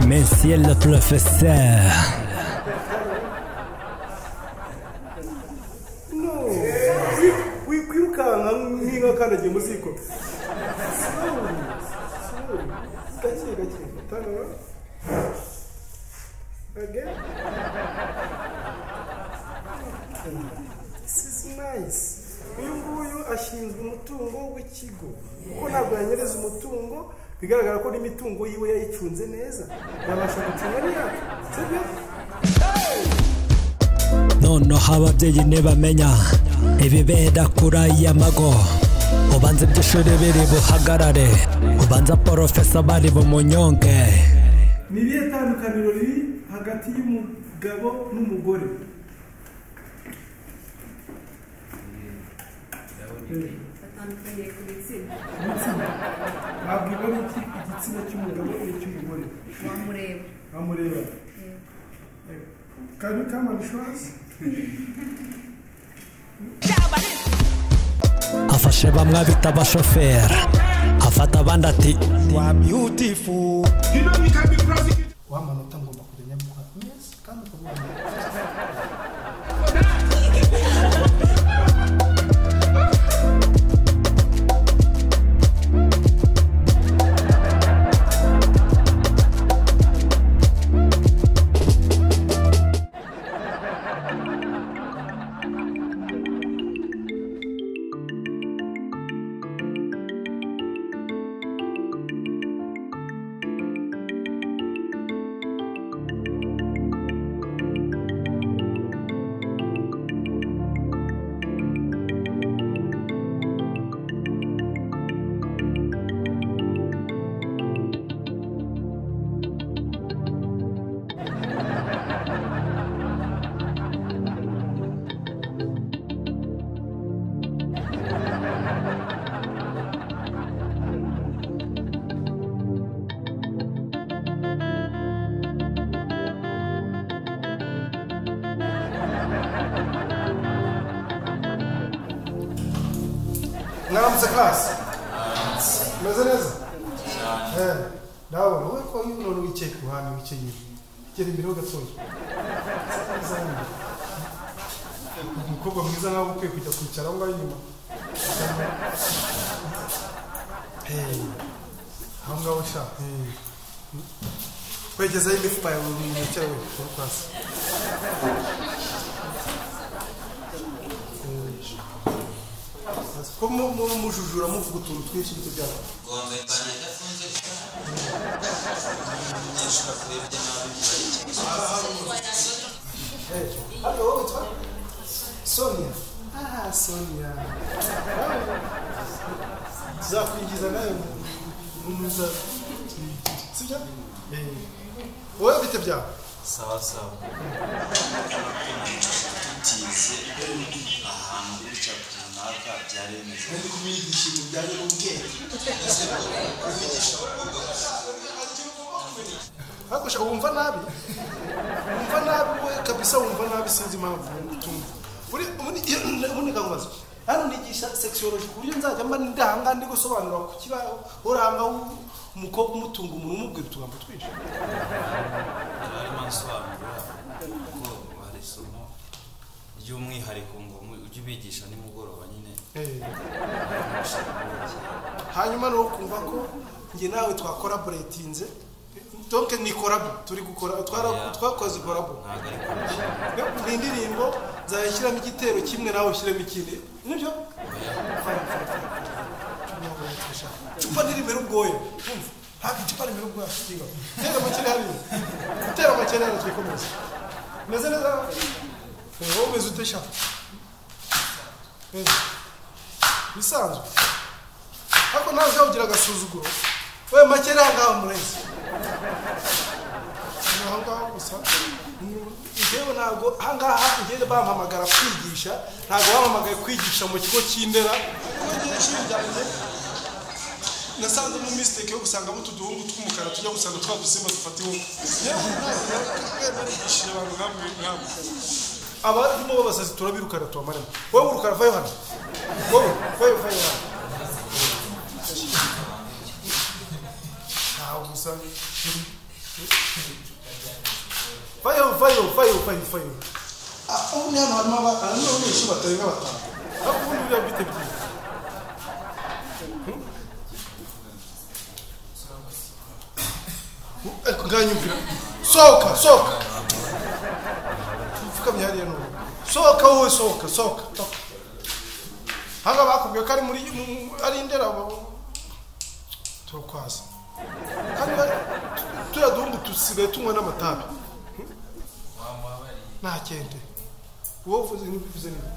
Monsieur le professeur. wirukanka nk'inka kandagiye mu ziko gake gake tanura again this is nice uyu nguyu ashinzwe umutungo w'ikigo kuko ntabwo yanyereza umutungo bigaragara ko n'imitungo yiwe yayicunze neza yabasha gucunga n'iyacu sibyo noneho ababyeyi ntibamenya ibibera kuri aya mago ubanza iby'ishuri biri buhagarare ubanza porofesa bari bumunyonge ni irihe tandukaniro riri hagati y'umugabo n'umugore batandukaniye ku gitsina wabwirwa n'iki igitsina cy'umugabo n'icy'umugore wamureba amureba kari kamani shuwazi afashe bamwe abita abashoferi afata abandi ati wa manota ngomba kumenya gukora neza kandi ukamubona namutse karasi umeze neza cyane nawe wowe ko iyo urora wicaye ku ruhande wicaye inyuma gera imbere ho gatoya Neza hano. umukobwa mwiza nkawe ukwiye kujya kwicara aho ngaho inyuma Hey, aho ngaho sha hey. wegezeho imifuka yawe mu ntoki yawe uri kwasi ko mu- mu- mujujura muvuga utuntu twinshi n'ibyo byaba ngombe panya adafunze umunyeshuri akuyobya nabi murayikira Hano wowe witwa Sonia. Ah, Sonia. Tuzakwigiza nawe mu muza. Sibyo? Eh. Wowe bite byawe? sawa sawa tutize ahantu gutya runaka byari bimeze Ndi kubigisha ibintu bijyanye n'ubwenge. Ariko sha wumva nabi. Wumva nabi we kabisa wumva nabi sinzi impamvu utumva. Uri uri uri kangazo. Hano nigisha sexology ku buryo nzajya mba ndahanga ndi gusobanura ku kibaho uranga umukobwa umutunga umuntu umubwira utugambo twinshi. barimo nsobanura ko hari isomo ry'umwihariko ngo mu- ujye ubigisha nimugoroba nyine Eh. hanyuma ni ukumva ko njye nawe twakolaboretinze donc ni kolabo turi gukora twara- Yeah. twakoze kolabo ntabwo ari kurusha ni indirimbo nzajya nshyiramo igitero kimwe nawe ushyiremo ikindi nibyo Fine, fine, fine. Cupa ngo yatwisha. cupa ntirimera ubwoya Urumva? ntabwo icupa rimera ubwoya shitinga gutera amakene hariya gutera amakene hariya twikomeze umeze neza wowe umeze ute sha Eh, bisanzwe ariko nawe uzabugira agasuzuguro we make ari ahangaha murezi ni ahangaha gusa njyewe ntabwo ahangaha njyewe bampamagara kwigisha ntabwo bampamagaye kwigisha mu kigo cy'indera kuko njyewe ishuri ryanjye nasanzemo misiteke yo gusangamo utuduhungu tw'umukara tujya gusanga twa dusimba dufata iwuku yewe nawe narigishije abantu nkamwe nkamwe abarimo babasazi turabirukana tubamaremo wowe urukara vayo hano wowe vayo vayo hano ntawe gusa fayo fayo fayo fayo fayo ah ubu ni hano harimo aba harimo abanyeshuri batarenga batanu ariko ubundi buriya bite byiza ariko nganyumvira sohoka sohoka mfukamye hariya n'ubu sohoka wowe sohoka sohoka sohoka hanga bakubwiye ko ari muri mu- ari indera turokwaza kandi bari- turiya duhungu dusigaye tunywa n'amatabi nta kente wowe uvuze ntibivuze niba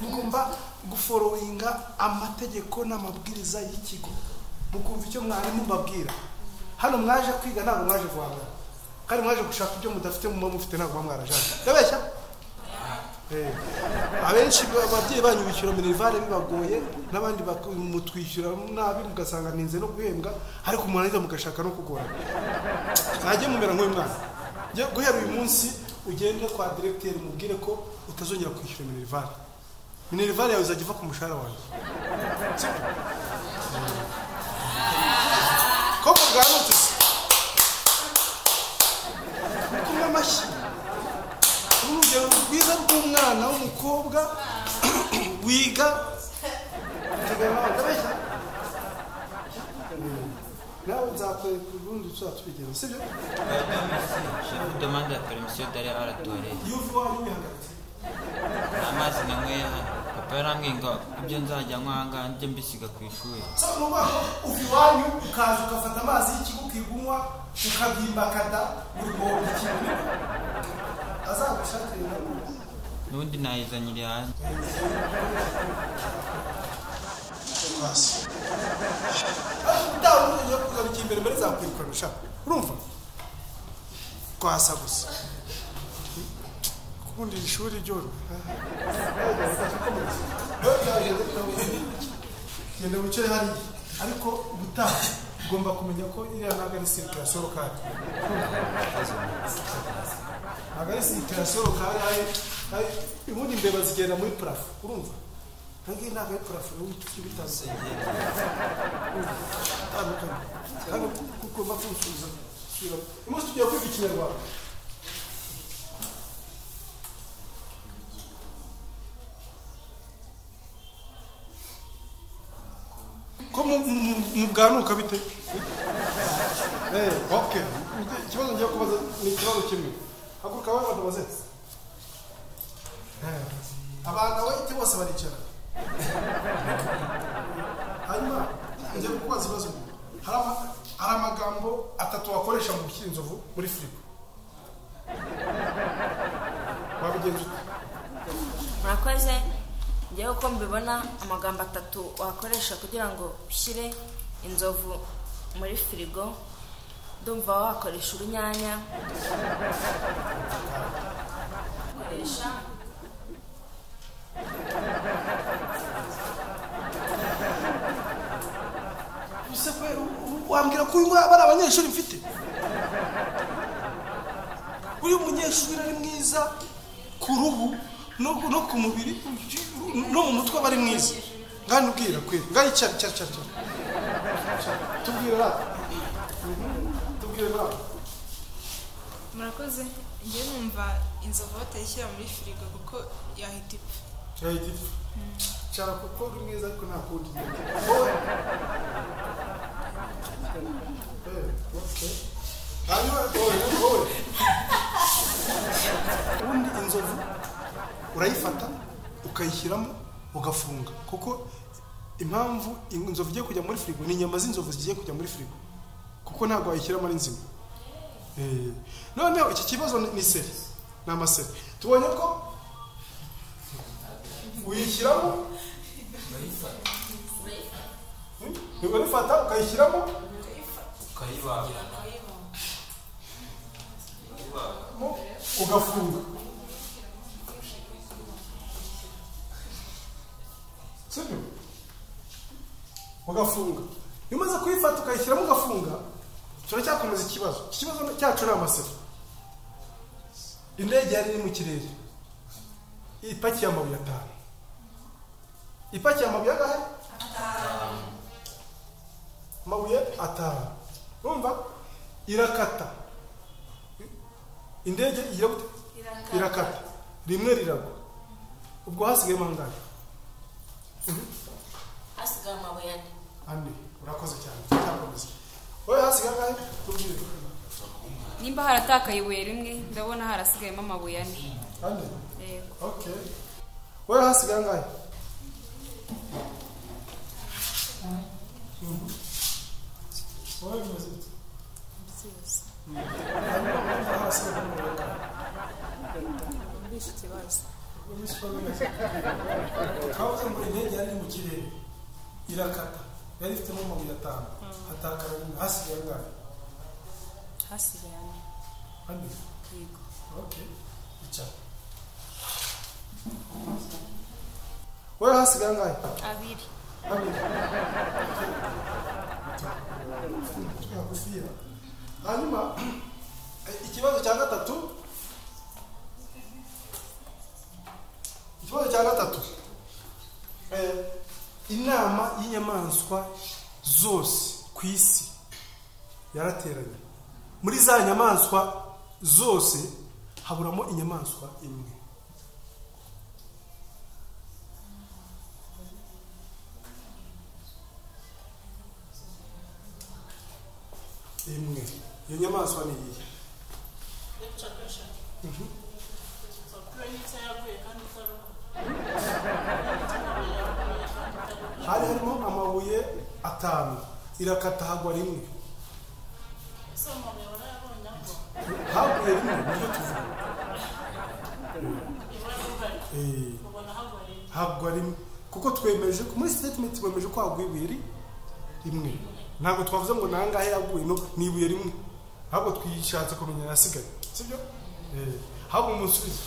mugomba guforowinga amategeko n'amabwiriza y'ikigo mukumva icyo mwarimu mbabwira hano mwaje kwiga ntabwo mwaje guhangana kandi mwaje gushaka ibyo mudafite muba mufite ntabwo muba mwarajana ndabeshya Eh, abenshi ba- ababyeyi banyu bishyura minerivare bibagoye n'abandi bak- mutwishyura nabi mugasanga ninze no guhembwa ariko murangiza mugashaka no kugora najye mumera nk'uyu mwana Njye guhera uyu munsi ugende kwa diregiteri mubwire ko utazongera kwishyura minerivare minerivare yawe izajya iva ku mushahara wanjye Sibyo? koko bwanutse se kunywa amashyi urugero rwiza rw'umwana w'umukobwa wiga akabeshya nawe nzakwereka urundi tuzaba tubigenda sibyo Vous demandez la permission d'aller à la toilette. iyo uvuye waba ubihagaritse Amazi nanyweye hano. Papa yarambwiye ngo ibyo nzajya nywa aha ngaha njye mbisiga ku ishuri. saba ni ukuvuga ko uva iwanyu ukaza ugafata amazi y'ikigo ukigunywa ukabimbakata buri muhondo ikintu azagushakire nawe N'ubundi nayizanire hanze. hasi utawe yo kugaruka imbere mbere zakwirukana ushaka urumva kwasa gusa kubundi iri shuri ryoroha genda wicare hariya ariko ubutaha ugomba kumenya ko iriya ntabwo ari sirikirasiyo rokari ntabwo ari sirikirasiyo rokari ubundi imbeba zigenda muri parafo urumva ntabwo ntabwo ari parafo y'ibiti bitazi itandukanye kandi kuko mba kusubiza sura umunsi tugiye kwiga ikinyarwanda ko mu- mu- mubwanuka bite Eh, ok ikibazo ngiye kubaza ni ikibazo kimwe haguruka wowe abantu baze Eh, abantu abayite bose baricara hanyuma njya kukubaza ibibazo bibiri. hari ama- hari amagambo atatu wakoresha mu gushyira inzovu muri firigo wabigenza ute murakoze njyewe uko mbibona amagambo atatu wakoresha kugira ngo ushyire inzovu muri firigo ndumva wakoresha urunyanya ukoresha ese kwe u- wambwira ko uyu nguyu aba ari abanyeshuri mfite uyu munyeshuri ari mwiza ku ruhu no ku- no ku mubiri no mu mutwe aba ari mwiza ngani ubwira kwe ngani cyari cyari cyari cyari tubwire ra tubwire ra murakoze njyewe numva inzovu batayishyira muri firigo kuko yahita ipfa cyahita ipfa cyara kuko uri mwiza ariko nta kundi wowe Eh, okay. hanyuma wowe wowe ubundi inzovu urayifata ukayishyiramo ugafunga kuko impamvu inzovu igiye kujya muri firigo ni inyama z'inzovu zigiye kujya muri firigo kuko ntabwo wayishyiramo ari nzima Eh, noneho iki kibazo ni- ni seri ni amaseri tubonye ko uyishyiramo ntibarifata ukayishyiramo ukayibaga mo ugafunga sibyo ugafunga iyo umaze kuyifata ukayishyiramo ugafunga turacyakomeza ikibazo iki kibazo cyacu ni amasero indege yari iri mu kirere ipakiye amabuye atanu ipakiye amabuye angahe amabuye atanu urumva irakata indege ijya gute irakata rimwe riragwa ubwo hasigayemo angahe hasigaye amabuye ane ane urakoze cyane cyakomeza wowe hasigaye angahe tubwire nimba haratakaye ibuye rimwe ndabona harasigayemo amabuye ane ane Yego. okay wowe hasigaye angahe Mhm. wowe bimeze bite Ndumvise ikibazo kabuze ngo indege yari iri mu kirere irakata yari ifitemo amabuye atanu hatakara rimwe hasigaye angahe hasigaye ane ane yego okay icara wowe hasigaye angahe abiri Amina. Nakubwira. hanyuma eh, ikibazo cya gatatu ikibazo cya gatatu Eh, inama y'inyamaswa zose ku isi yarateranye muri za nyamaswa zose haburamo inyamaswa imwe imwe iyo nyamaswa ni iyihe hari harimo amabuye atanu irakata hagwa rimwe haguye rimwe nibyo tuvuga Eh, hagwa rimwe kuko twemeje muri statement twemeje ko haguye ibuye ri- rimwe ntabwo twavuze ngo nangahe yaguye no ni ibuye rimwe ahubwo twishatse kumenya yasigaye sibyo Eh, ahubwo umusubizo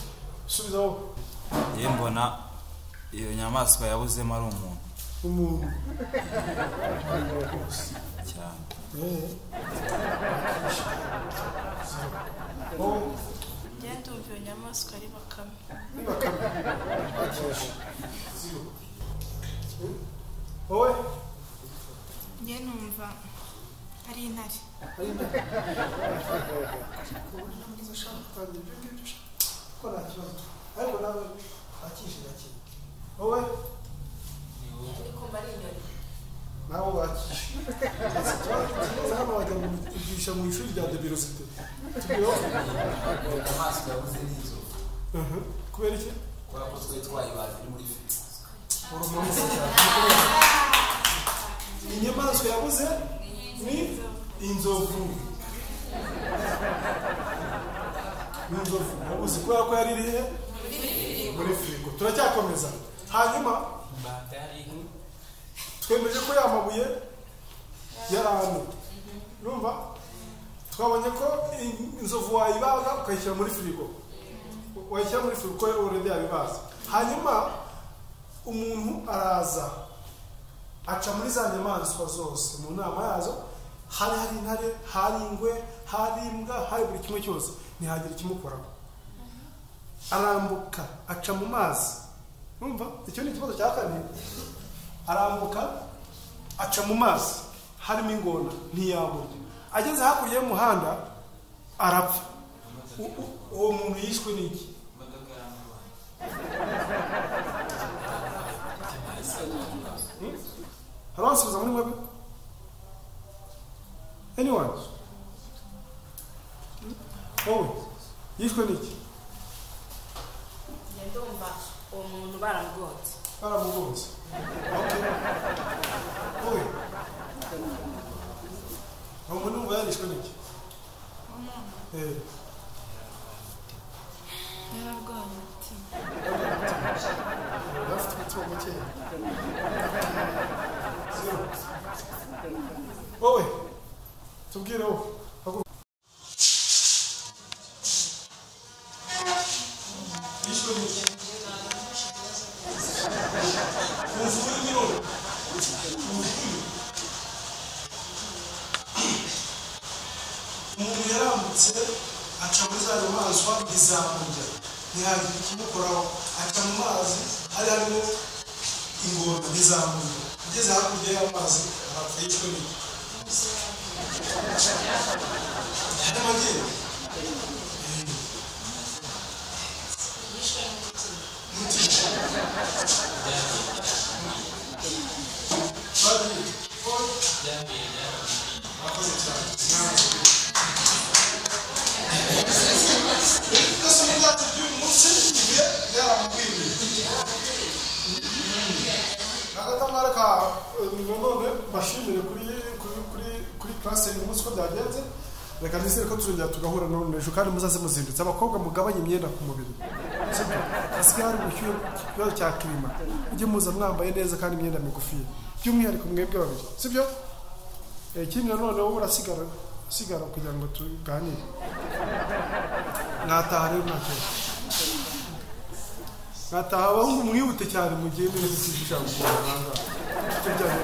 subiza wowe ye mbona iyo nyamaswa yabuzemo ari umuntu umuntu cyane Eh. wowe njye ndumva iyo nyamaswa ari bakame wowe njye numva ari intare wowe ndi kumva ari inyoni nawe wakishe kibazo hano wajya kugisha mu ishuri rya debirosite inyamaswa yabuze n'inzovu kubera iki kubera ko twari twayibaje iri muri firigo urumuri inyamaswa yabuze ni inzovu ni inzovu yabuze kubera ko yari irihe muri firigo turacyakomeza hanyuma batari twemeje ko ya mabuye yari ane urumva twabonye ko in- inzovu wayibaga ukayishyira muri firigo wayishyira muri firigo kuko oredi yabibaza hanyuma umuntu araza aca muri za nyamaswa zose mu nama yazo hari hari intare hari ingwe hari imbwa hari buri kimwe cyose ntihagira ikimukoraho arambuka aca mu mazi urumva icyo ni ikibazo cya kabiri arambuka aca mu mazi harimo ingona ntiyamurya ageze hakurya y'umuhanda arapfa U- u- uwo muntu yishwe n'iki Hmm? hari wasubiza muri mwebwe anyone wowe yishwe n'iki njye ndumva uwo muntu baramugonze baramugonze okay wowe uwo muntu wumva yarishwe n'iki eh yararwaye umutima bafite umutima mukeya Zero. wowe tubwire wowe Haguruka. yishwe n'iki umvure niwe umuntu yarambutse aca muri za nyamaswa ntizamurya ntihagira ikimukoraho aca mu mazi hari harimo ingona ntizamurya ageze hakurya y'amazi arapfa yishwe n'iki Nyamagiri. agatambaro ka none bashimire kuri kuri kuri kuri classe uyu munsi ko byagenze reka nizere ko tuzongera tugahura none ejo kandi muzaze muzindutse abakobwa mugabanye imyenda ku mubiri sibyo hasigaye hari ubushyuhe ku kibazo cya kirima mujye muza mwambaye neza kandi imyenda migufi by'umwihariko mwebwe babiri sibyo Eh, ikindi nanone wowe urasigara usigara kugira ngo tuganire mwataha rero nta kibazo nkataha abahungu mwihute cyane mu gihe muri gushisha guhanga